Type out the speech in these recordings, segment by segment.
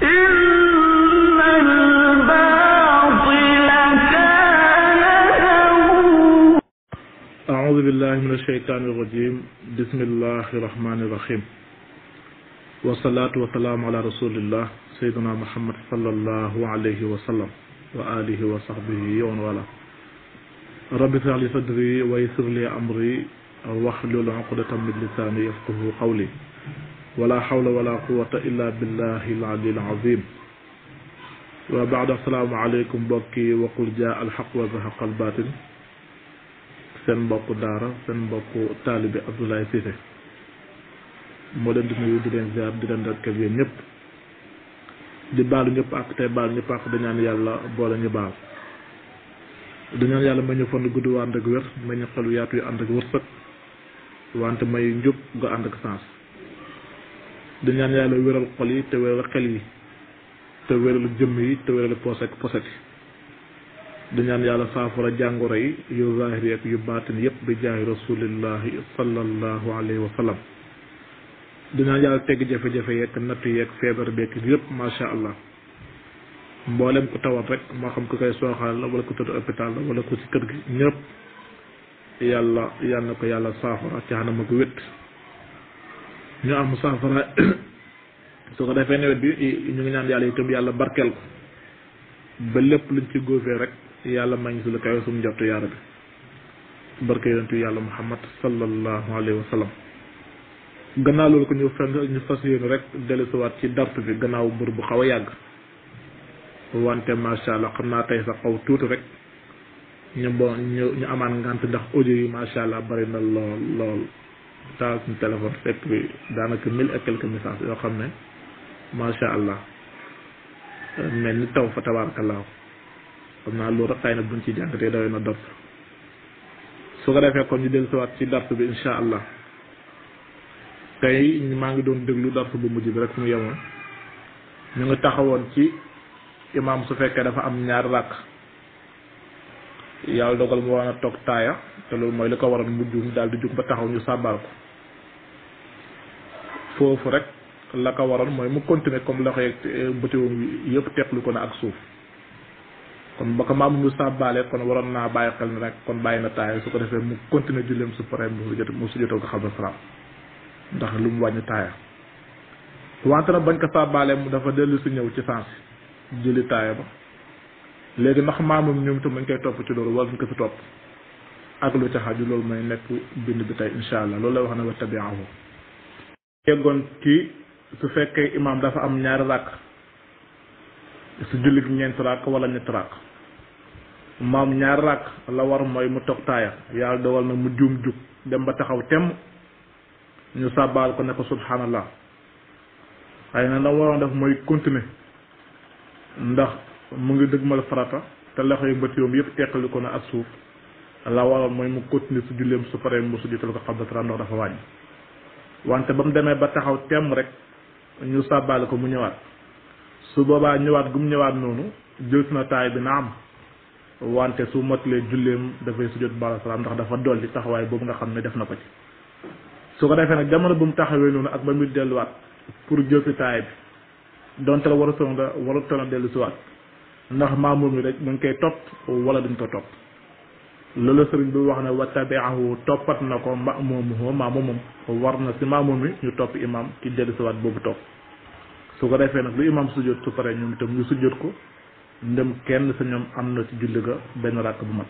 إن الباطل كان زهوقا أعوذ بالله من الشيطان الرجيم بسم الله الرحمن الرحيم والصلاة والسلام على رسول الله سيدنا محمد صلى الله عليه وسلم وآله وصحبه ومن والاه رب اشرح لي صدري ويسر لي أمري واحلل عقدة من لساني يفقه قولي ولا حول ولا قوة إلا بالله العلي العظيم وبعد السلام عليكم بوكي وقل جاء الحق وزهق الباطل seen mbokku daara seen mbokku taalibe Abdoulaye Cissé moo leen di nuyu di leen ziar di leen rekk yéen ñëpp di baalu ñëpp ak tey baalu ñëpp ak dañaan yàlla boole ñu baal dañaan yàlla may ñu fan gudd waa ànd ak wér may ñu xelu yaatu yu ànd ak wërsëg wante may njub nga ànd ak sens dañaan yàlla wéral xol yi te wéral xel yi te wéral jëmm yi te wéral poset poset yi di ñaan yàlla saafara jàngoro yi yu zahir yi ak yu baatin yépp bi jaahi rasulillahi sallallahu alayhi wa sallam di ñaan yàlla tegg jafe-jafe yeeg natt yeeg feebar beeg yépp macha allah mboolem ku tawat rek moo xam ku koy sooxaal la wala ku tëdd hôpital la wala ku ci kër gi ñëpp yàlla yàlla na ko yàlla saafara ci xanam ak wét ñu am saafara su ko defee nawet bi ñu ngi ñaan yàlla itam yàlla barkeel ko ba lépp luñ ci góofee rek yàlla maa ngi si lu kawe sumu njott yaara bi barke yonentu yàlla muhammad sallallahu alayhi wa sallam gannaaw loolu ko ñu fen ñu fas yéene rek dellusiwaat ci dart bi gannaaw mbër bu xaw a yàgg wante macha allah xam naa tey sax xaw tuuti rek ñu bon ñu ñu amaan ngant ndax audio yi macha allah bari na lool lool taal suñu téléphone fekk bi daanaka mille et quelques messages yoo xam ne macha allah mel ni taw fa tabaarkallaahu xam naa loolu rek xëy na buñ ci jàngatee dawee na dars su ko defee kon ñu dellusiwaat ci dars bi insha allah tey maa ngi doon déglu dars bu mujj bi rek fu mu yemoon ñu ngi taxawoon ci imaam su fekkee dafa am ñaar ràkk yàlla dogal mu war a toog taaya te loolu mooy li ko waral mu juum daal di jug ba taxaw ñu sàbbaal ko foofu rek la ko waroon mooy mu continuer comme loxo yeeg bëtiwoom yëpp teqlu ko na ak suuf kon ba ko maamu mu sàbbaale kon waroon naa bàyyi xel ni rek kon bàyyi na taaya su ko defee mu continuer julleem su paree mu sujjat mu sujjatoo ko xam salaam ndax lu mu wàññi taaya wante nag bañ ko sàbbaale mu dafa dellu si ñëw ci sens jëli taaya ba léegi ndax maamum ñoom itam dañ koy topp ci loolu wala ñu ko si topp ak lu ca xaju loolu mooy nekk bind bi tey insha allah loolu lay wax ne wa tabiahu yeggoon kii su fekkee imaam dafa am ñaari ràkk su jullit ñeenti ràkk wala ñetti ràkk maam ñaari ràkk la war mooy mu toog taaya yàlla dogal na mu juum jug dem ba taxaw temm ñu sàbbaal ko ne ko subhanallah xëy na la waroon def mooy continuer ndax mu ngi dëgmal farata te loxo yu bët yoom yëpp teqali ko na ak suuf la waroon mooy mu continuer su julleem su paree mu sujjatal ko xabdatara ndox dafa wàññi wante ba mu demee ba taxaw temm rek ñu sàbbaale ko mu ñëwaat su boobaa ñëwaat gu mu ñëwaat noonu jël na taay bi na am wante su motalee julleem dafay sujjat bala salaam ndax dafa dolli taxawaay boobu nga xam ne def na ko ci su ko defee nag jamono bu mu taxawee noonu ak ba muy delluwaat pour jël si taay bi donte la warutoon nga warutoon a dellu si waat ndax maamum mi rek mu ngi koy topp wala duñ ko topp loolu sëriñ bi wax ne wa tabiahu toppat na ko maamumuhu maamumum war na si maamum mi ñu topp imam ki dellu si waat boobu topp su ko defee nag lu imam sujjóot su paree ñoom itam ñu sujjóot ko ndem kenn sa ñoom am na ci julli ga benn ràkk bu mat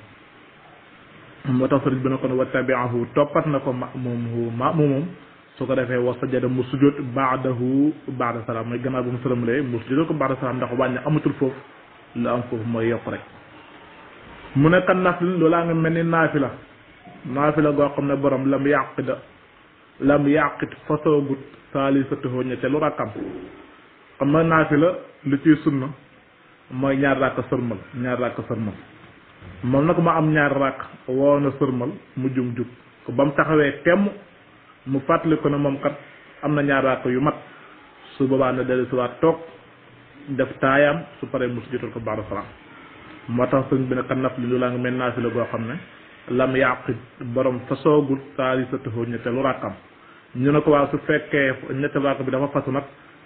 moo tax sëriñ bi ne kon wa tabiahu toppat na ko maamumuhu maamumum su ko defee wa sajada mu sujjóot baadahu baada salaam mooy gannaaw bu mu sëlamalee mu sujjóot ko baada salaam ndax wàññi amatul foofu lu am foofu mooy yokk rek mu ne kan nafil loolaa nga mel ni naafila naafila goo xam ne borom lam yàqida lam yàqit fasoogut saalisatuhu ñetteelu rakkam xam nga naafila lu ciy sunna mooy ñaar ràkk sërmal ñaar ràkk sërmal moom nag ma am ñaar ràkk woo na sërmal mu jum jug ba mu taxawee temm mu fàttali ko ne moom kat am na ñaar ràkk yu mat su boobaa ne dellu si waat toog def taayaam su paree mu sujjóotal ko ba'da salaam moo tax sëñ bi ne kan naf li lu laa nga mel naafila goo xam ne lam yàqit borom fa soogul saalisatuhu ñetteelu ràkkam ñu ne ko waa su fekkee ñetteelu ràkk bi dafa fasu nag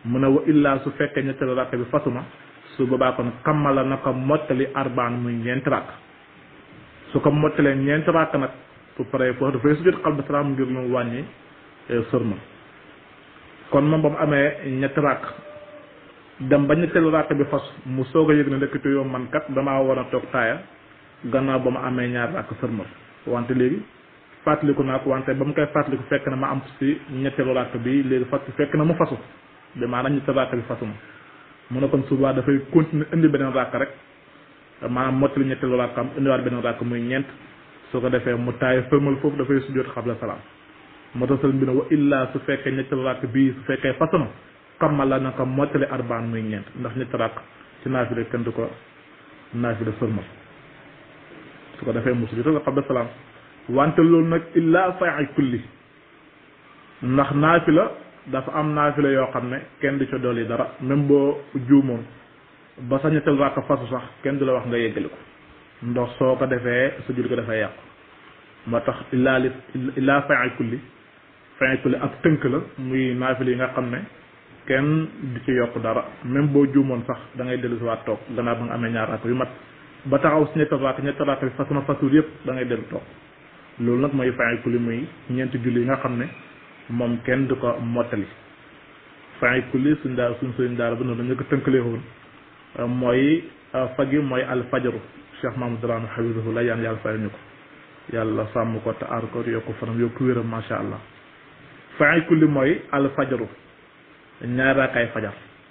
mu ne wa illaa su fekkee ñetteelu rakk bi fasuma su boobaa kon kammala na ko mottali arbaan muy ñeenti rakk su ko mottalee ñeenti rakk nag su paree foofu dafay sujjóot xalba salaam ngir mu wàññi sërmal kon moom ba mu amee ñetti rakk dem ba ñetteelu rakk bi fas mu soog a yëg ne ndekete yow man kat damaa war a toog taaya gannaaw ba mu amee ñaar rakk sërmal wante léegi fàttaliku naa ko wante ba mu koy fàttaliku fekk na ma am si ñetteelu rakk bi léegi fat fekk na mu fasu bi maanaam ñetteelu rakk bi fasu ma mu ne kon subaa dafay continuer indi beneen rakk rek maanaam mottali ñetteelu rakk am indiwaat beneen rakk muy ñeent su ko defee mu taaya sërmal foofu dafay sujjóot xabla salaam moo tax sëriñ bi ne wa illaa su fekkee ñetteelu rakk bii su fekkee fasu na kammala na ko mottali arbaan muy ñeent ndax ñetti rakk ci naafila kenn du ko naafila sërmal su ko defee mu sujjóot xabla salaam wante loolu nag illaa fay kulli ndax naafila dafa am naafila yoo xam ne kenn du ca dolli dara même boo juumoon ba sa ñetteel rakk fasu sax kenn du la wax nga yeggali ko ndox soo ko defee sa jul ko dafay yàqu moo tax illaa li illaa fay kulli fay kulli ak tënk la muy naafila yi nga xam ne kenn du ci yokk dara même boo juumoon sax da ngay dellu si waat toog gannaaw ba nga amee ñaar rakk yu mat ba taxaw si ñetteel rakk ñetteel rakk bi fas na fasul yëpp da ngay dellu toog loolu nag mooy fay kulli muy ñeenti julli yi nga xam ne moom kenn du ko mottali fay kulli suñ daal suñ sëriñ daal ba noonu dañu ko tënkalee woon mooy fagi mooy alfajaru cheikh mahamad daraano xabisahu la yaan yàlla fay ñu ko yàlla sàmm ko te aar ko yokku fanam yokku wéram macha allah fay kulli mooy alfajaru ñaari raakaay fajar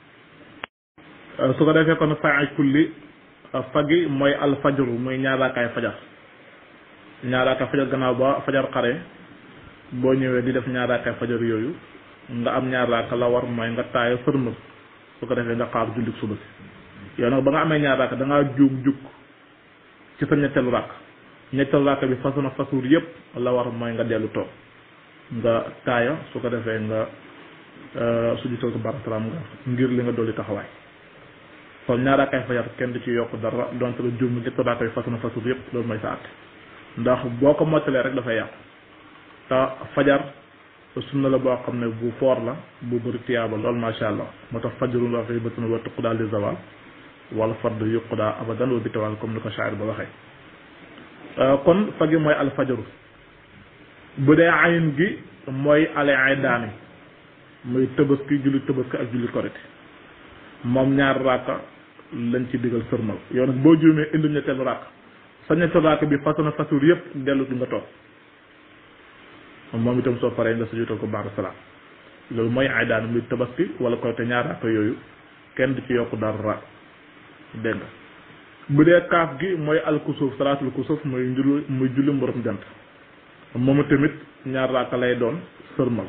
su ko defee kon fay kulli fagi mooy alfajaru muy ñaari raakaay fajar ñaaraaka fajar gannaaw ba fajar xare boo ñëwee di def ñaaraaka fajar yooyu nga am ñaaraaka la war mooy nga taaya sërmal su ko defee nga xaar jullit suba si yow nag ba nga amee ñaaraaka da ngaa juum jukk ci sa ñetteelu ràkk ñetteelu ràkk bi façon fasuur yépp la war mooy nga dellu toog nga taaya su ko defee nga sujjutal ko barasalaam nga ngir li nga dolli taxawaay kon ñaaraakaay fajar kenn du ci yokk dara donte la juum ñetteelu ràkk bi façon fasuur yépp loolu mooy sa àtte ndax boo ko mottalee rek dafay yàqu te fajar sunna la boo xam ne bu foor la bu bëri tiyaaba lool macha allah moo tax fajarun la fay bëtuna wa tuqdaa li zawal wala fard yuqdaa abadan wa bitawal comme ni ko shaa'ir ba waxee kon fagi mooy alfajaru bu dee ayin gi mooy ale ay daani muy tëbaski julli tëbaski ak julli korite moom ñaar raaka lañ ci digal sërmal yow nag boo juumee indi ñetteelu raaka sa ñetti raaka bi façon fasuur yépp dellu du nga toog moom itam soo paree nga sujjóotal ko baax salaam loolu mooy ay daan muy tabaski wala koy te ñaar raaka yooyu kenn du ci yokk dara dégg nga bu dee kaaf gi mooy alkusuuf salaatul kusuuf muy njulu muy julli mborom jant moom tamit ñaar raaka lay doon sërmal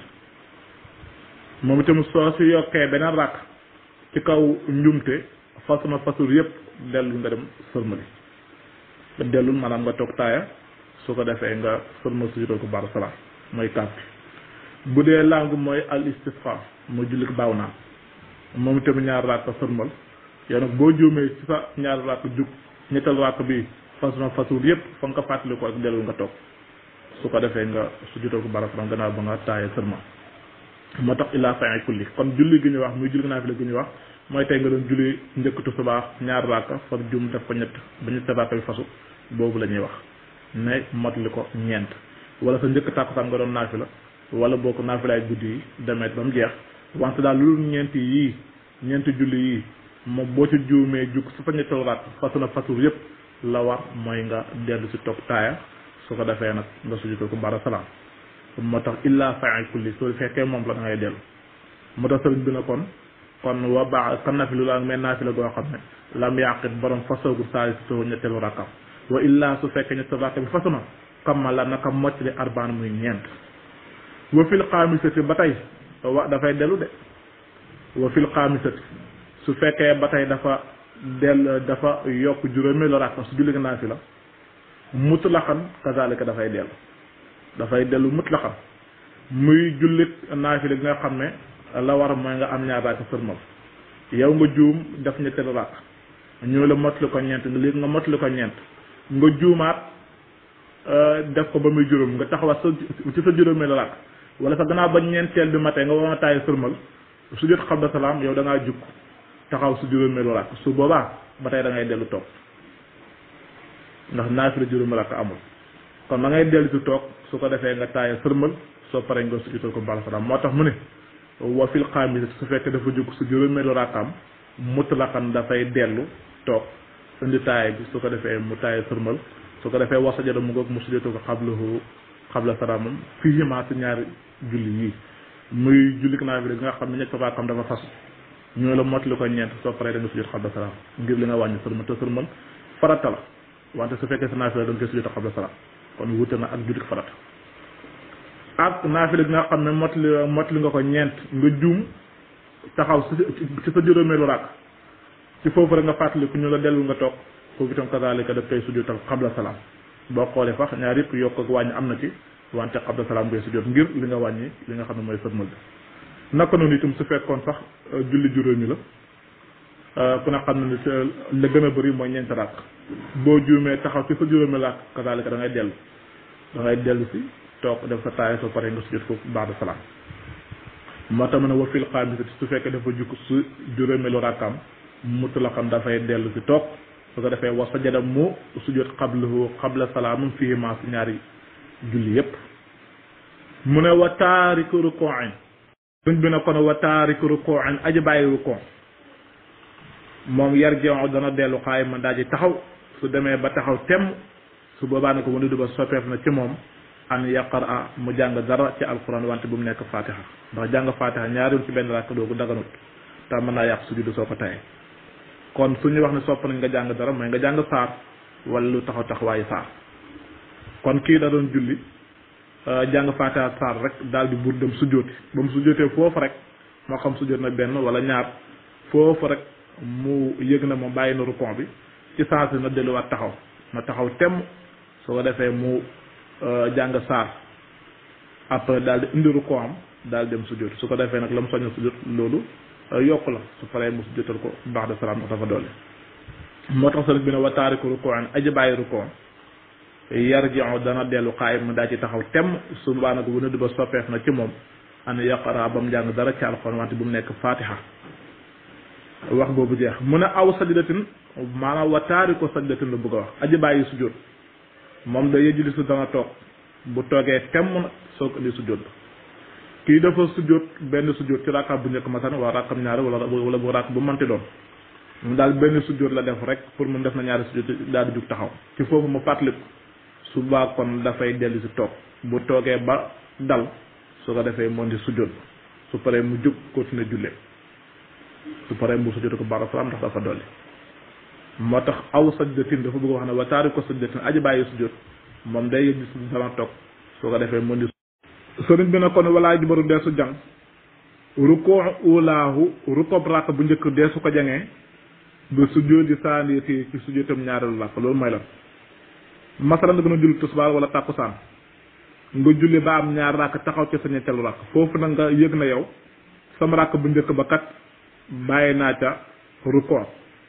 moom itam soo si yokkee beneen raaka ci kaw njumte façon fasuur yépp dellu nga dem sërmali nga dellul maanaam nga toog taaya su ko defee nga sërmal sujjóotal ko baax salaam mooy kaaf gi bu dee langue mooy al istisqa mooy jullit baaw naa moom itamit ñaar raaka sërmal yow nag boo juumee ci sa ñaar raaka jug ñettal raaka bi façon façon yépp fa nga ko fàttali ko ak dellul nga toog su ko defee nga su jutal ko barasalaam gannaaw ba nga taaye sërmal moo tax illaa fay kulli kon julli gi ñuy wax muy julli naafila gi ñuy wax mooy tey nga doon julli njëkk tisbaar ñaar raaka far juum def ko ñett ba ñett raaka bi fasu boobu la ñuy wax ne motali ko ñeent wala sa njëkk tàkkusaan nga doon naafila wala boo ko naafilaay guddi yi demeet ba mu jeex wante daal lu ñeenti yii ñeenti julli yii moom boo ci juumee jukk su fa ñettal raak fasu na fasul yépp la war mooy nga dellu si toog taaya su ko defee nag nga sujjutal ko bara salaam moo tax illaa fay kulli soo fekkee moom la da ngay dellu moo tax sëriñ bi na kon kon wa baax kan nafilu la ak mais naafila goo xam ne lam yàqit borom fasoogu saali si soo ñetteelu rakkam wa illaa su fekkee ñetteelu rakka bi fasu na kamma la naka moccali arbaan muy ñeent wa fil xaamisati ba tey wa dafay dellu de wa fil xaamisati su fekkee ba tey dafa dell dafa yokk juróomeelu rakka su julli naa fi la mutlaqan kazalika dafay dellu dafay dellu mutlaqan muy jullit naafila gi nga xam ne la war mooy nga am ñaar rakka sërmal yow nga juum def ñetteelu rakk ñëw la mottali ko ñeent nga léegi nga mottali ko ñeent nga juumaat def ko ba muy juróom nga taxawaat sa ci sa juróomee la rakk wala sa gannaaw ba ñeenteel bi matee nga war a taay sërmal sujjóot xabla salaam yow da ngaa jukk taxaw su juróomeelu rakk su boobaa ba tey da ngay dellu toog ndax naafila juróomi rakk amul kon da ngay dellu si toog su ko defee nga taaya sërmal soo paree nga sujjóotal ko ba'da salaam moo tax mu ne wa fil xaamisati su fekkee dafa jukk su juróomeelu rakkaam mutlaqan dafay dellu toog indi taaya bi su ko defee mu taaya sërmal su ko defee wasa jada mu ngoog mu sujjóotal ko xablahu xabla salaamam fii ma si ñaari julli yii muy julli naafila gi nga xam ne ñetti rakkam dafa fas ñoo la mottali ko ñeent soo paree da nga sujjóot xabla salaam ngir li nga wàññi sërmal te sërmal farata la wante su fekkee sa naafila da nga koy sujjóot xabla salaam kon wute na ak julli farata ak naafila gi nga xam ne mottali mottali nga ko ñeent nga juum taxaw ci sa juróomeelu rakk ci foofu rek nga fàttali ku ñu la dellu nga toog foofu itam kazaalika daf koy sujjóotal xabla salaam boo xoolee fax ñaar yëpp yokk ak wàññi am na ci wante xabla salaam ngay sujjóot ngir li nga wàññi li nga xam ne mooy sërmal bi naka noonu itam su fekkoon sax julli juróomi la ku ne xam ne la gën a bëri mooy ñeenti rakk boo juumee taxaw ci sa juróomi rakk kazaalika da ngay dellu da ngay dellu si toog def sa taaya soo paree nga sujjóot foofu ba'da salaam moo tax ma ne wa fil xaamisati su fekkee dafa jukk su juróomeelu rakkaam mutlaqan dafay dellu si toog su ko defee wa sajada mu sujjóot xablahu xabla salaamum fii ma si ñaari julli yépp mu ne wa taariku ruku'in suñ bi ne kon wa taariku ruku'in aji bàyyi ruku' moom yar jeexu dana dellu xaay man daa ji taxaw su demee ba taxaw temm su boobaa ne ko wanu du ba soppeef na ci moom an yaqara mu jàng dara ci alquran wante bu mu nekk fatiha ndax jàng fatiha ñaari ci benn rakk doogu daganut te mën naa yàq sujud soo ko tayee kon su ñuy wax ne sopp nañ nga jàng dara mooy nga jàng saar wala lu taxaw taxawaayu saar kon kii da doon julli jàng fatiha saar rek daal di buur dem sujjóoti ba mu sujjóotee foofu rek moo xam sujjóot na benn wala ñaar foofu rek mu yëg na moom bàyyi na rukon bi ci saa si na delluwaat taxaw na taxaw temm su ko defee mu jàng saar après daal di indi rukkoo am daal dem sujjóot su ko defee nag la mu soññ sujjóot loolu yokk la su paree mu sujjóotal ko baax de salaam ndax dafa doole moo tax sëriñ bi ne wa taariku rukkoo an aji bàyyi rukkoo yarji'u dana dellu xaayim mu daa ci taxaw temm su baa nag bu nëdd ba soppeef na ci moom an yaqara ba mu jàng dara ci alxuraan wante bu mu nekk fatiha wax boobu jeex mu ne aw sajdatin maanaam wa taariku sajdatin la bëgg a wax aji bàyyi sujjóot moom da yëjuli su dana toog bu toogee temm nag soo ko indi sujjóot kii dafa sujjóot benn sujjóot ci rakkaam bu njëkk masan wala rakkam ñaari wala wala bu rakk bu manti doon mu daal benn sujjóot la def rek pour mu def na ñaari sujjóot daal di jug taxaw ci foofu mu fàttaliku su baa kon dafay dellu si toog bu toogee ba dal su ko defee moo di sujjóot su paree mu jug continuer jullee su paree mu sujjóot ko baax salaam ndax dafa dolli moo tax aw sajdatin dafa bëgg wax ne wa taariku sajdatin aji bàyyi sujjóot moom day yëg si dana toog soo ko defee mën di sëriñ bi ne kon walaa jibaru deesu jàng rukkoo ulaahu rukkoob ràkk bu njëkk deesu ko jangee ba sujjóot di saaniti ci sujjóotam ñaareelu ràkk loolu mooy lan masalan nga gën a julli tisbaar wala tàkkusaan nga julli ba am ñaar ràkk taxaw ci sa ñetteelu ràkk foofu nag nga yëg na yow sama ràkk bu njëkk ba kat bàyyi naa ca rukkoo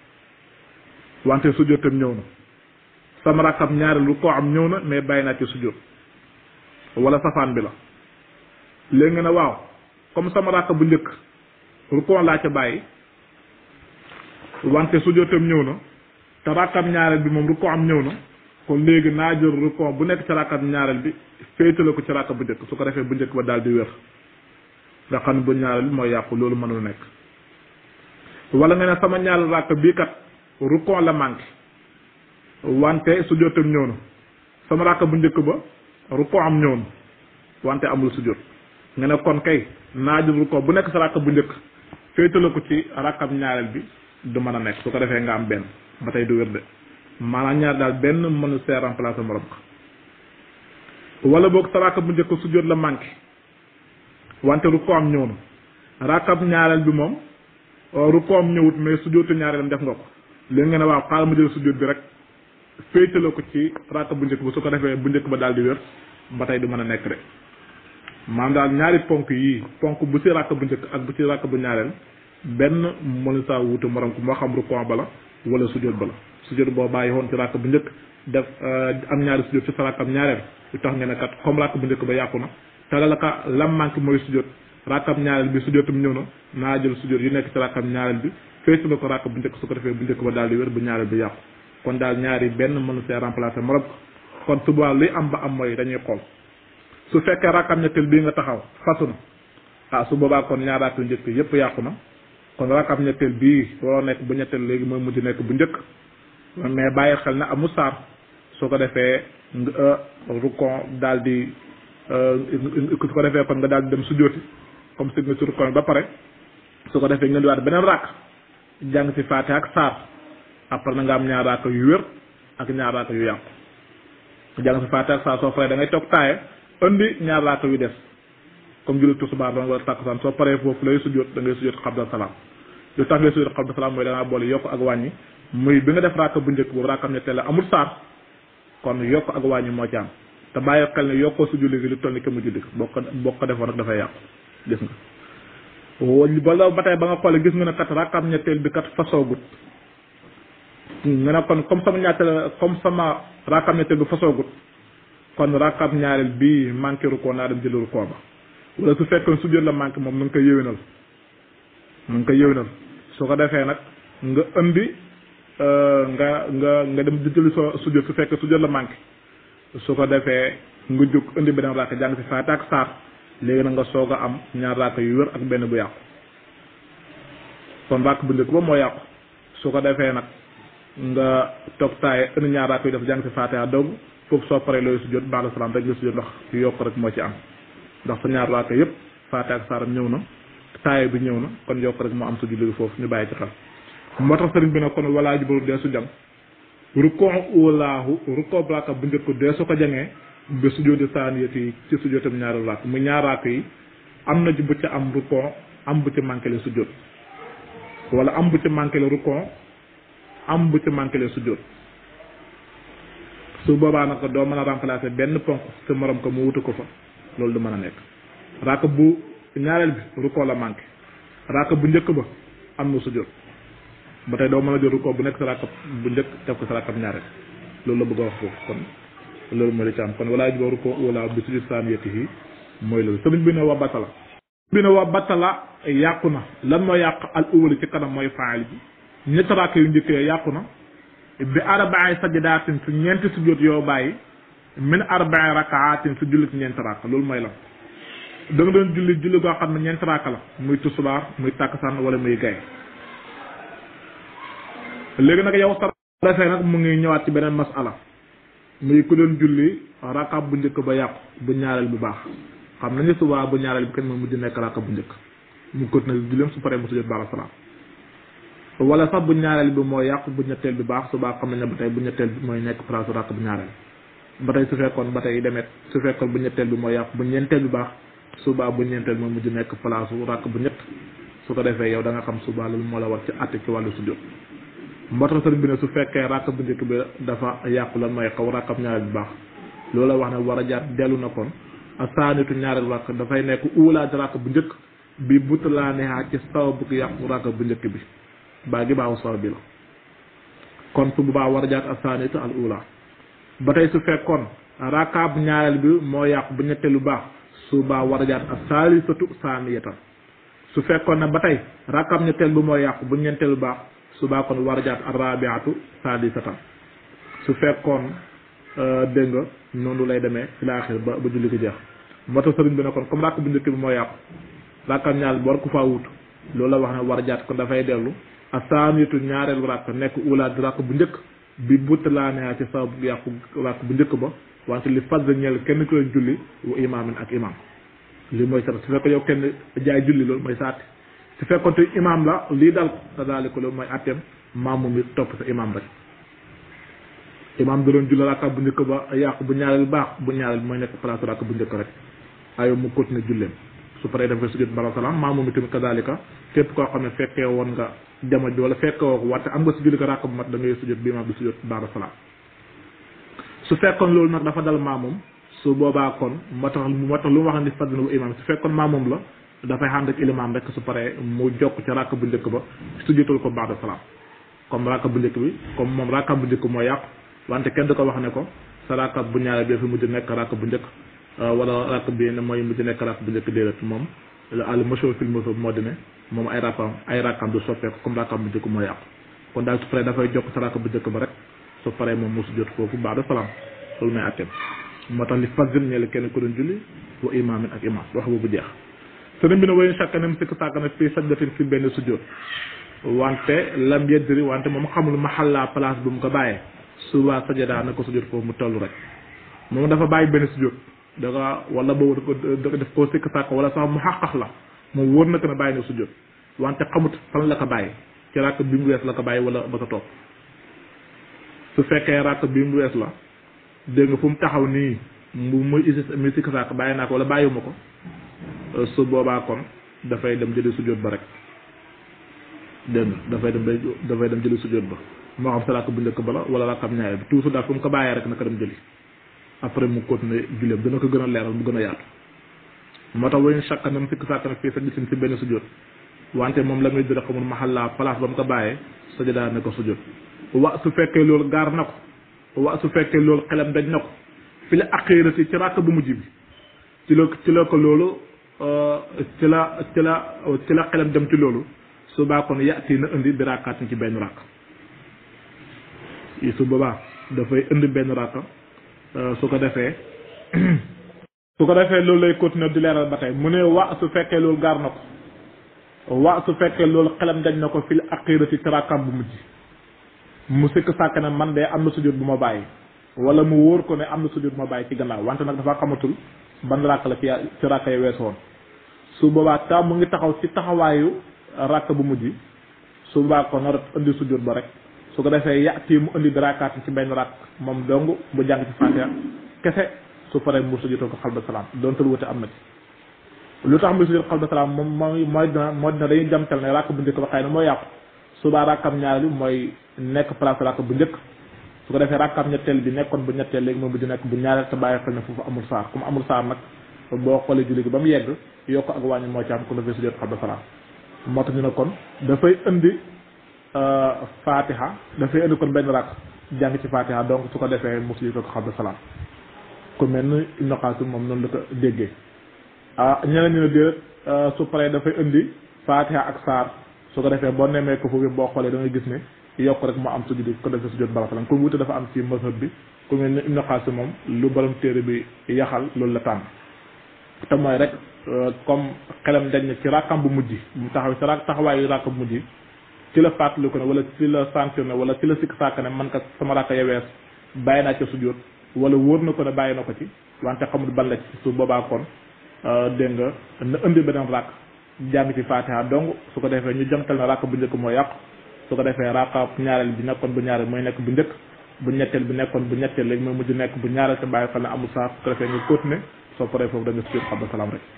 wante sujjóotam ñëw na sama rakkam ñaareel lu ko am ñëw na mais bàyyi naa ci sujjóot wala safaan bi la léegi nga ne waaw comme sama rakk bu njëkk rukkoo laa ca bàyyi wante sujjóotam ñëw na te rakkam ñaareel bi moom rukkoo am ñëw na kon léegi naa jël rukkoo bu nekk ci rakkam ñaareel bi féetale ko ci rakk bu njëkk su ko defee bu njëkk ba daal di wér nga xam ne bu ñaareel bi mooy yàqu loolu mënul nekk wala nga ne sama ñaareel rakk bii kat rukkoo la manqué wante sujjóotam ñëw na sama rakk bu njëkk ba rukkoo am ñëw na wante amul sujjóot nga ne kon kay naa jël rukkoo bu nekk sa rakk bu njëkk féetale ko ci rakkam ñaareel bi du mën a nekk su ko defee nga am benn ba tey du wér de maanaam ñaar daal benn mënu see remplacer morom ko wala boog sa rakk bu njëkk sujjóot la manqué wante rukkoo am ñëw na rakkam ñaareel bi moom rukkoo am ñëwut mais sujjóotu ñaareelam def nga ko léegi nga ne waaw xaaral ma jël sujjóot bi rek féetale ko ci rakk bu njëkk ba su ko defee bu njëkk ba daal di wér ba tey du mën a nekk de maanaam daal ñaari ponk yii ponk bu ci rakk bu njëkk ak bu ci rakk bu ñaareel benn mënu saa wuute morom ko moo xam rukkoo ba la wala sujjóot ba la sujjóot boo bàyyi woon ci rakk bu njëkk def am ñaari sujjóot ci sa rakkam ñaareel lu tax nga ne kat comme rakk bu njëkk ba yàqu na te la ka lam manque mooy sujjóot rakkam ñaareel bi sujjóotam ñëw na naa jël sujjóot yi nekk ci rakkam ñaareel bi feesu la ko rakk bu njëkk su ko defee bu njëkk ba daal di wér bu ñaareel bi yàqu kon daal ñaari benn mënu see remplacer morom kon suba luy am ba am mooy dañuy xool su fekkee rakkam ñetteel bii nga taxaw fasu na ah su boobaa kon ñaar rakk yu njëkk yépp yàqu na kon rakkam ñetteel bii waroo nekk bu ñetteel léegi mooy mujj nekk bu njëkk mais bàyyi xel na amul saar su ko defee nga rukon daal di su ko defee kon nga daal di dem sujjóoti comme si nga si rukon ba pare su ko defee nga diwaat beneen rakk jàng si faate ak saar après na nga am ñaar rakk yu wér ak ñaar rakk yu yàqu jàng si faate ak saar soo paree da ngay toog taaye indi ñaar rakk yu des comme julli tusubaar doon wala takkusaan soo paree foofu lay sujjóot da ngay sujjóot xabla salaam lu tax ngay sujjóot xabla salaam mooy da ngaa boole yokk ak wàññi muy bi nga def rakk bu njëkk boobu rakkam ñetteel la amul saar kon yokk ak wàññi moo ci am te bàyyi xel ne yokkoo su julli gi lu toll ni ke mu julli boo ko boo ko defoon nag dafay yàqu gis nga bala ba tey ba nga xoolee gis nga ne kat rakkam ñetteel bi kat fasoogut nga ne kon comme sama ñaateel comme sama rakkam ñetteel bi fasoogut kon rakkam ñaareel bii manqué ru koo naa dem jëli ru koo ba wala su fekkoon su jot la manqué moom na nga koy yëwénal na nga koy yëwénal su ko defee nag nga indi nga nga nga dem di jëli soo sujjóot su fekkee sujjóot la manqué su ko defee nga jóg indi beneen raaka jàng si faate ak saar léegi nag nga soog a am ñaar raaka yu wér ak benn bu yàqu kon raaka bu njëkk ba moo yàqu su ko defee nag nga toog taaye indi ñaar raaka yu def jàng si faate ak doog foofu soo paree looyu sujjóot baax salaam rek la sujjóot ndax yu yokk rek moo ci am ndax sa ñaar raaka yëpp faate ak saaram ñëw na taaye bi ñëw na kon yokk rek moo am su julli foofu ñu bàyyi ci xel moo tax sëriñ bi ne kon walaa jibaru dee su jàng rukkoo ulaahu rukkoo raaka bu njëkk dee su ko jangee ba sujjóoti saaniyati ci sujjóotam ñaari raak mu ñaar raak yi am na ci bu ca am rukkoo am bu ci manqué le sujjóot wala am bu ci manqué le rukkoo am bu ci manqué le sujjóot su boobaa nag doo mën a remplacer benn ponk sa morom ko mu wutu ko fa loolu du mën a nekk raak bu ñaareel bi rukkoo la manqué raak bu njëkk ba am na sujjóot ba tey doo mën a jël rukkoo bu nekk sa raakab bu njëkk def ko sa raakab ñaareel loolu la bëgg a wax foofu kon loolu mooy li ci am kon walaa jiba rukkoo wala bi sujud saaniyatihi mooy loolu sëriñ bi ne wa batala bi ne wa batala yàqu na lan moo yàq al uwali ci kanam mooy faayil bi ñetti raak yu njëkkee yàqu na bi arba'i sajadaatin su ñeenti sujjóot yoo bàyyi min arba'i rakaatin su julli ci ñeenti raak loolu mooy la da nga doon julli julli goo xam ne ñeenti raak la muy tusubaar muy tàkkusaan wala muy gay léegi nag yow sa defee nag mu ngi ñëwaat ci beneen masala muy ku doon julli rakab bu njëkk ba yàqu bu ñaareel bu baax xam nañu subaa bu ñaareel bi kenn moom mujj nekk rakab bu njëkk mu continué julleem su paree mu sujjóot baax salaam wala sax bu ñaareel bi moo yàqu bu ñetteel bi baax subaa xam nañ ne ba tey bu ñetteel bi mooy nekk place rakk bu ñaareel ba tey su fekkoon ba tey demet su fekkoon bu ñetteel bi moo yàqu bu ñeenteel bi baax subaa bu ñeenteel bi mooy mujj nekk place rakk bu ñett su ko defee yow da nga xam subaa loolu moo la war ci àtte ci wàllu sujjóot moo tax sëriñ bi ne su fekkee rakk bu njëkk bi dafa yàqu lan mooy xaw rakkab ñaareel bu baax loolu la wax ne war a jaar dellu na kon a saanitu ñaareel rakk dafay nekk uulaaj rakk bu njëkk bi butalaanehaa ci saw bu yàqu rakk bu njëkk bi baa gi baaxu saw bi la kon su bu baax war a jaar a saanitu al uula ba tey su fekkoon rakkaab ñaareel bi moo yàqu bu ñetteelu baax su baa war a jaar a saalisatu saaniyatan su fekkoon ne ba tey rakkaab ñetteel bi moo yàqu bu ñeenteelu baax subaa kon war a jaat arabiatu sadisatan su fekkoon dégg nga noonu lay demee ci laaxir ba ba julli ko jeex moo tax sëriñ bi ne kon comme rakk bu njëkk bi moo yàqu rakkam ñaar bi war ko faa wut loolu la wax ne war a jaat kon dafay dellu a saanitu ñaareelu rakk nekk ulaat rakk bu njëkk bi buttalaanea ci sabab yàqu rakk bu njëkk ba wante li fas ñeel kenn ku leen julli wa imaamin ak imaam li mooy sara su fekk yow kenn jaay julli loolu mooy saati su fekkoon te imaam la lii dal ko te daal ko loolu mooy atteem maamu mi topp sa imaam rek imaam da doon julli rakka bu njëkk ba yàqu bu ñaareel baax bu ñaareel mooy nekk place rakka bu njëkk rek ayo mu continuer julleem su paree def ko sujjóot bara salaam maamu mi tamit kadalika képp koo xam ne fekkee woon nga jamono bi wala fekkee woo ko wante am nga si julli ko rakka bu mat da ngay sujjóot bi imaam bi sujjóot bara salaam su fekkoon loolu nag dafa dal maamum su boobaa kon moo tax moo tax lu mu wax ni fadna bu imaam su fekkoon maamum la dafay ànd ak ilimaam rek su paree mu jokk ca rakk bu njëkk ba sujjóotal ko ba'da salaam comme rakk bu njëkk bi comme moom rakk bu njëkk moo yàqu wante kenn du ko wax ne ko sa rakk bu ñaareel bi fi mujj nekk rakk bu njëkk wala rakk bi ne mooy mujj nekk rakk bu njëkk déedéet moom al mashhur fil mazhab moo di ne moom ay rakam ay rakam du soppeeku comme rakam bu njëkk moo yàqu kon daal su paree dafay jokk sa rakam bu njëkk ba rek su paree moom mu sujjóot foofu ba'da salaam loolu may àtteem moo tax li fazil ñeel kenn ku doon julli wa imaamin ak imaam wax boobu jeex sëriñ bi ne wayen chaque nem sikk sàkk na fii sajdatin fi benn sujjóot wante lam yeddiri wante moom xamul maxalla place bu mu ko bàyyee suba sajada na ko sujjóot foofu mu toll rek moom dafa bàyyi benn sujjóot da nga wala boobu da ko def koo sikk sàkk wala sax mu xaqax la moom wóor na ko ne bàyyi na sujjóot wante xamut fan la ko bàyyi ci ràkk bi mu wees la ko bàyyi wala ba ko toog su fekkee ràkk bi mu wees la dégg nga fu mu taxaw nii mu muy isi muy sikk sàkk bàyyi naa ko wala bàyyiwuma ko su boobaa kon dafay dem jëli sujjóot ba rek dégg nga dafay dem day dafay dem jëli sujjóot ba moo xam sa ràkk bu njëkk ba la wala ràkkam ñaareel bi toujours daal fu mu ko bàyyee rek naka dem jëli après mu continuer julleem dina ko gën a leeral mu gën a yaatu moo tax wañu chaque nam sikk sàkk nag fii sa gisin si benn sujjóot wante moom la muy dira xamul maxalla place ba mu ko bàyyee sajada na ko sujjóot wa su fekkee loolu gaar na ko wa su fekkee loolu xelam daj na ko fi la aqirati ci ràkk bu mujj bi ci la ci la ko loolu ci la ci la ci la xelam dem ci loolu su baa kon yàtti na indi bi ràkkaat ci benn ràkk su boobaa dafay indi benn ràkk su ko defee su ko defee loolu lay continuer di leeral ba tey mu ne wa su fekkee loolu gaar na ko wa su fekkee loolu xelam dañ na ko fil aqirati ci rakkam bu mujj mu sikk sàkk ne man de am na sujjóot bu ma bàyyi wala mu wóor ko ne am na sujjóot bu ma bàyyi ci gannaaw wante nag dafa xamatul ban rakk la ci ci rakk yi weesu woon su boobaa ta mu ngi taxaw ci taxawaayu rakk bu mujj su boobaa ko nar indi sujjóot ba rek su ko defee yàtti mu indi darakaat ci benn rakk moom dong bu jàng ci Fatiha kese su paree mu sujjóotoo ko xalba salaam donte lu wute am na ci lu tax muy sujjóot xalba salaam moom mooy mooy dina mooy dina dañuy jamtal ne rakk bu njëkk ba xëy na mooy yàqu subaa rakkam ñaari mooy nekk place rakk bu njëkk su ko defee rakkam ñetteel bi nekkoon bu ñetteel léegi moom bu di nekk bu ñaareel te bàyyi xel ne foofu amul saar comme amul saar nag boo xoolee julli gi ba mu yegg yokk ak wàññi moo ci am ko dafay sujjóot xalba salaam moo tax ñu ne kon dafay indi fatiha dafay indi kon benn rakk jàng ci fatiha donc su ko defee mu sujjóot ko xalba salaam ku mel ni Ibn Qasim moom noonu la ko déggee ah ñeneen ñu ne déet su paree dafay indi fatiha ak saar su ko defee boo nemee ko foofu boo xoolee da ngay gis ne yokk rek moo am sujjóot ko defee sujjóot baratalam comme wute dafa am ci mazhab bi ku mel ni Ibn Qasim moom lu borom téere bi yaxal loolu la tànn te mooy rek comme xelam dañ ne ci rakkam bu mujj mu taxaw ci rak taxawaayu rakkam bu mujj ci la fàttali ko ne wala ci la sanctionné wala ci la sikk sàkk ne man ka sama rakka ya wees bàyyi naa ca sujjóot wala wóor na ko ne bàyyi na ko ci wante xamul ban la ci su boobaa kon dégg nga na indi beneen rakk jàng ci fatiha donc su ko defee ñu jamtal na rakk bu njëkk moo yàqu su ko defee rakka ñaareel bi nekkoon bu ñaareel mooy nekk bu njëkk bu ñetteel bi nekkoon bu ñetteel léegi mooy mujj nekk bu ñaareel te bàyyi xel ne amul saar su ko defee nga continuer soo paree foofu da nga sujjóot xabla salaam rek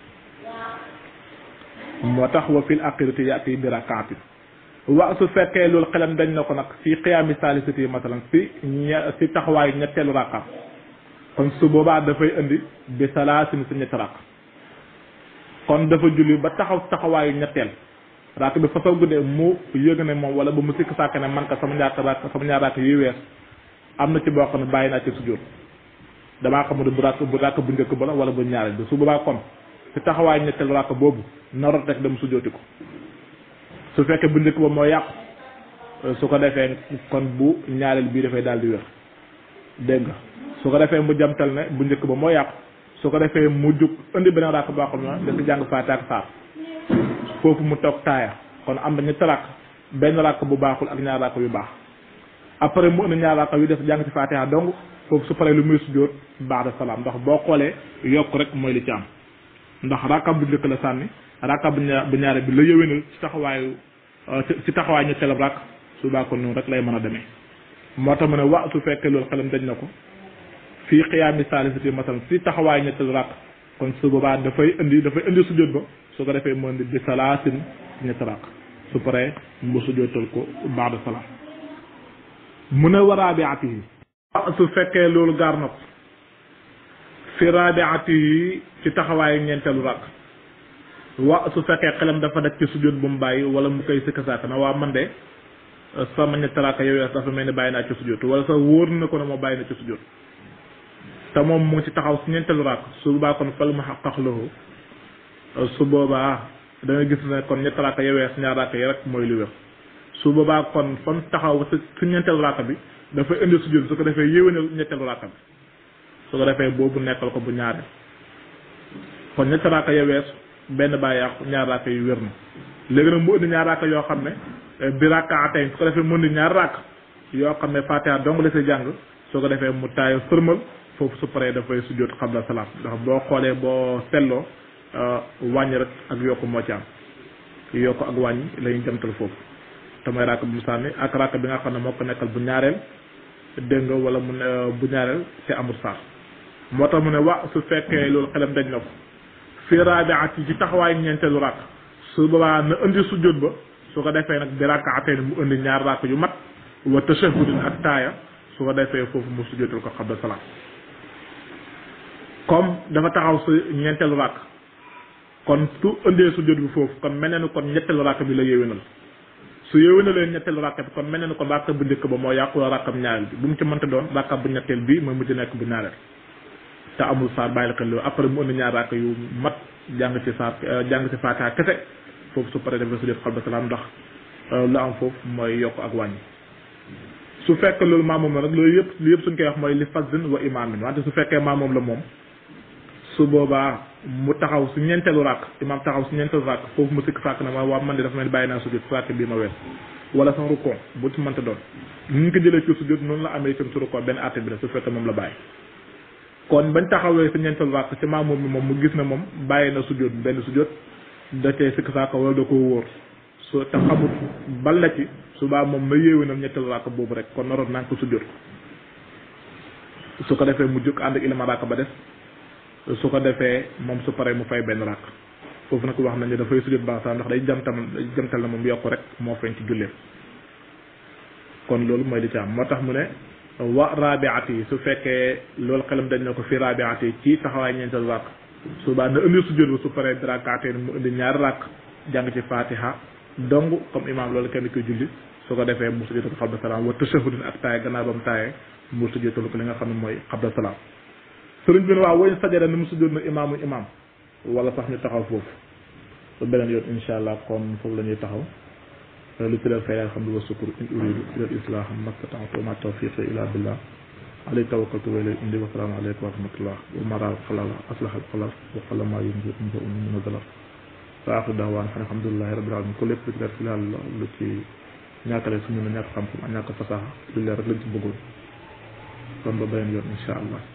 moo tax wa fil aqirati yaati bi rakaatin wa su fekkee loolu xelam dañ na ko nag fii xiyaami saalisati masalan si ña si taxawaayu ñetteelu rakka kon su boobaa dafay indi bi salaasin si ñetti rakk kon dafa julli ba taxaw taxawaayu ñetteel rakk bi fa soo guddee mu yëg ne moom wala ba mu sikk sàkk ne man ka sama ñaar rakk sama ñaar rakk yi wees am na ci boo xam ne bàyyi naa ci sujjóot damaa xamul bu rakk bu rakk bu njëkk ba la wala bu ñaareel bi su boobaa kon si taxawaayu ñetteel rakk boobu narot rek dem sujjóoti ko su fekkee bu njëkk ba moo yàqu su ko defee kon bu ñaareel bii dafay daal di wér dégg nga su ko defee mu jamtal ne bu njëkk ba moo yàqu su ko defee mu jug indi beneen rakk boo xam ne dafa jàng faate ak saar foofu mu toog taaya kon am na ñetti rakk benn rakk bu baaxul ak ñaar rakk yu baax après mu indi ñaar rakk yu def jàng ci faatiha donc foofu su paree lu muy sujjóot baax de salaam ndax boo xoolee yokk rek mooy li ci am ndax rakkam bu njëkk la sànni rakkam bu ñaar bu ñaare bi la yëwénal ci taxawaayu ci taxawaay ñetteelu rakk su baa ko noonu rek lay mën a demee moo tax mu ne wa su fekkee loolu xelam dañ na ko fii xiyaami saalisati masalan si taxawaay ñetteelu rakk kon su boobaa dafay indi dafay indi sujjóot ba su ko defee mu indi bi salaasin ñetti rakk su paree mu sujjóotal ko baax de salaam mu ne wa raabiatihi su fekkee loolu gaar na ko fi raabiatihi ci taxawaayu ñeenteelu rakk wa su fekkee xelam dafa daj ci sujjóot bu mu bàyyi wala mu koy sikka saaka na waa man de sama ñetti rakk yow dafa mel ni bàyyi naa ci sujjóot wala sax wóor na ko ne moo bàyyi na ci sujjóot te moom mu ngi ci taxaw si ñeenteelu rakk su boobaa kon fal ma xaqax lahu su boobaa da nga gis ne kon ñetti raaka yewees ñaar raaka yi rek mooy lu wér su boobaa kon fam taxaw si su ñeenteelu raaka bi dafa indi sujjóot su ko defee yéwénal ñetteelu raaka bi su ko defee boobu nekkal ko bu ñaareel kon ñetti raaka yewees benn baa yàqu ñaar raaka yu wér na léegi nag mu indi ñaar raaka yoo xam ne bi raaka atay su ko defee mu indi ñaar raaka yoo xam ne fatiha dong la si jàng su ko defee mu taayo sërmal foofu su paree dafay sujjóot xabla salaam ndax boo xoolee boo selloo wàññi rek ak yokku moo ci am yokku ak wàññi lañuy jamtal foofu te mooy raaka bu mu sànni ak raaka bi nga xam ne moo ko nekkal bu ñaareel dégg nga wala mu ne bu ñaareel te amul saar moo tax mu ne wa su fekkee loolu xelam dañ na ko fii raabiat yi ci taxawaay ñeenteelu raak su boobaa na indi sujjóot ba su ko defee nag bi raaka atee mu indi ñaar raaka yu mat wa tashahudin ak taaya su ko defee foofu mu sujjóotal ko xabla salaam comme dafa taxaw si ñeenteelu raak kon su indee sujjóot bi foofu kon mel na ni kon ñetteelu raak bi la yéwénal su yéwénalee ñetteelu raak bi kon mel na ni kon raak bu njëkk ba moo yàqu la raakam ñaareel bi bu mu ci mënta doon raakam bu ñetteel bi mooy mujj nekk bu ñaareel te amul saar bàyyi la xel loolu après mu indi ñaar raak yu mat jàng ci saar jàng ci faatiha kese foofu su paree dafay sujjóot xabla salaam ndax lu am foofu mooy yokk ak wàññi su fekkee loolu maamoom la nag loolu yëpp lu yëpp suñ koy wax mooy li fazin wa imaamin wante su fekkee maamoom la moom su boobaa mu taxaw si ñeenteelu rakk imaam taxaw si ñeenteelu rakk foofu mu sikk sàkk na ma waa man de dafa mel ni bàyyi naa sujjóot sàkk bii ma wees wala sax rukkoo bu ci mënta doon ni ñu ko jëlee ci sujjóot noonu la amee itam si rukkoo benn àtte bi la su fekkee moom la bàyyi kon bañ taxawee si ñeenteelu rakk ci maamoom bi moom mu gis ne moom bàyyi na sujjóot benn sujjóot da cee sikk sàkk wala da koo wóor su te xamut bal la ci subaa moom na yéewénam ñetteelu rakk boobu rek kon naroon naa ko sujjóot su ko defee mu jóg ànd ak ilma rakk ba des su ko defee moom su paree mu fay benn rakk foofu nag wax nañ ne dafay sujjóot baax sax ndax day jamtam jamtal na moom yokk rek moo feeñ ci julleem kon loolu mooy li ci am moo tax mu ne wa rabiat yi su fekkee loolu xelam dañ na ko fi rabiat yi ci taxawaay ñeenteel rakk subaa na indi sujjóot ba su paree rakkaatee mu indi ñaari rakk jàng ci fatiha dong comme imam loolu kenn koy julli su ko defee mu sujjóotal ko xabla salaam wa tashahudin ak taaye gannaaw ba mu taaye mu sujjóotal ko li nga xam ne mooy xabla salaam sëriñ bi ne waaw woñ sajada ni mu sujjóot na imaamu imaam wala sax ñu taxaw foofu su beneen yoon insha allah kon foofu la ñuy taxaw lu ci leen fay alhamdu wa sukur in uridu ila islah mastata'tu ma tawfiqi illa billah alayhi tawakkaltu wa ilayhi undi wa salaamu alaykum wa rahmatullah wa mara xalal aslaha al xalal wa xala ma yunzi unza un min dalar wa axiru dawaan xam alhamdulillahi rabbil alamin ko lépp lu ci def fi laal lu ci ñàkkale suñu na ñàkk xam-xam ak ñàkk fasaxa lu leer rek lañ ci bëggoon kon ba beneen yoon insha allah